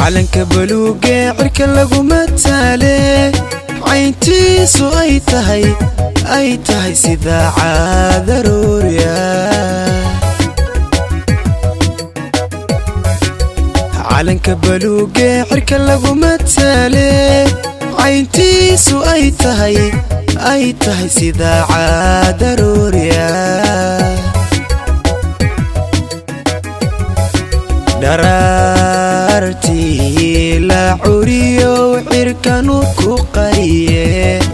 calanka baluugee cirka lagu mataale cayntiisu ay tahay ay tahay sida caadaroorya calanka baluugee cirka lagu mataale cayntiisu ay tahay ay tahay sida caadaroorya dharaartii la curiyow cirkanu ku qariye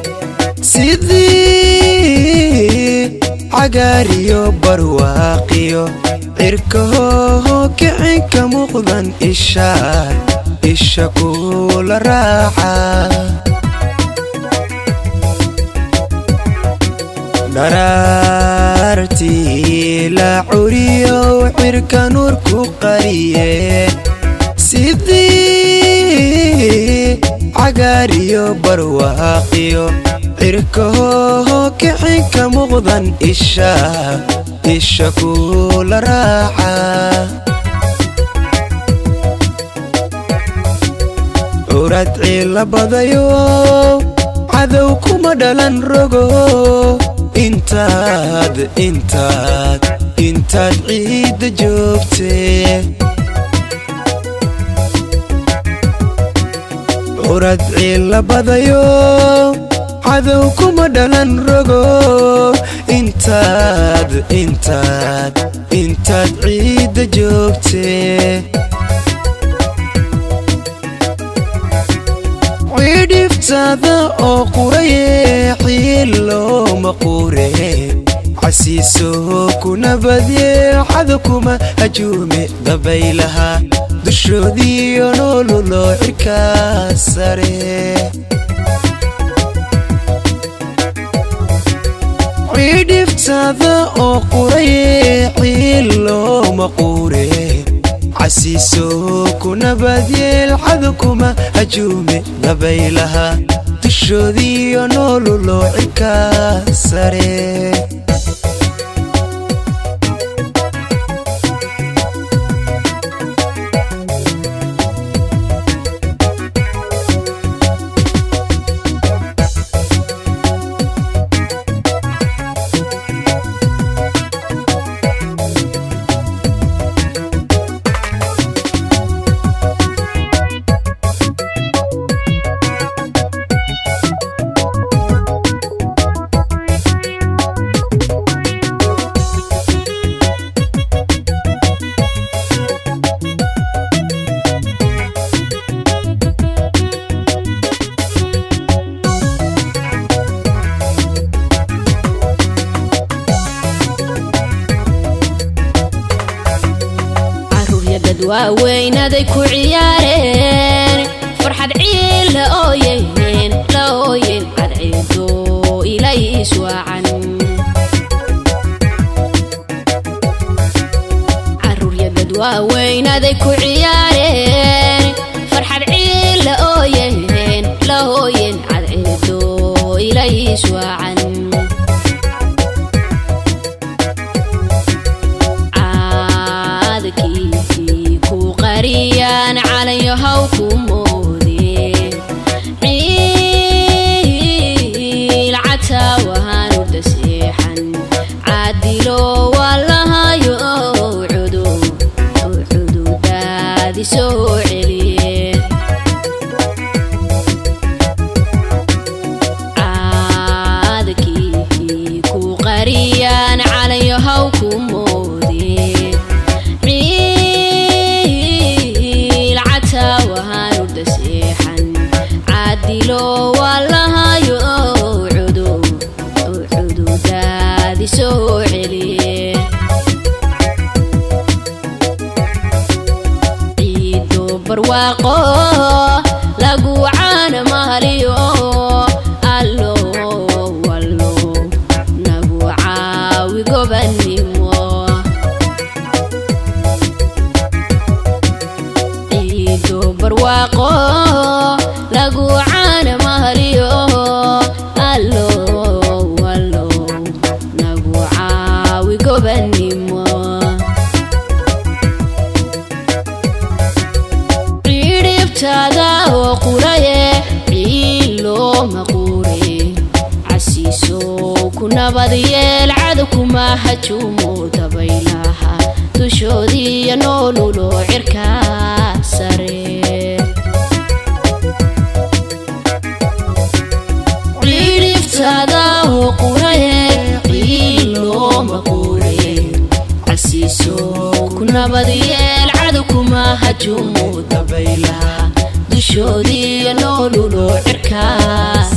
sidii cagaariyo barwaaqiyo cirkahooho kicinka muuqdan ishaad isha kula raaca dharaartii la curiyow cirka nuur ku qariye sidii cagaariyo barwaaqiyo cirkahooho kicinka muuqdan isha isha kula raaca curad ciila badayo cadow kuma dhalan rogo intaad intaad intaad ciidda joogtee curad ciilla badayo cadow kuma dhalan rogo intaad intaad intaad ciidda joogtee cidhiftaada oo quraye xiilooma qure casiiso ku nabadye cado kuma hajuume dabaylaha dushoodiiyo noolulo cirkaa sare cidhiftaada oo quraye xiilooma qure casiiso ku nabadyeel cado kuma hajuume dabaylaha dushoodiiyo noolulo cirkaa sare waaweynaday ku ciyaareen farxad ciil la ooyeen la ooyeen cadceedo ilay iswaacan caruuryadad waaweynaday ku ciyaareen farxad ciil la ooyeen la ooyeen cadceedo ilay iswaacan calanyahaw ku moodeen ciil cataawahaan urda seexan caadilo waa lahayo cududaadi soo celiyeen caadkii ku qariyaan calanyahaw ku moodeen caadilo waa lahayo cududaadi soo celiye ciido barwaaqo lagu caana mahaliyo allo wallo nagu caawi gobanimo ciido barwaaqo lagu caana mahaliyo allo wallo nagu caawi gobanimo hajuumo dabaylaha dushoodiiyo noolulo cirka sare cidhiftada quraye ciilooma qure casiiso ku nabadiyeel cadu kuma hajuumo dabaylaha dushoodiiyo noolulo cirka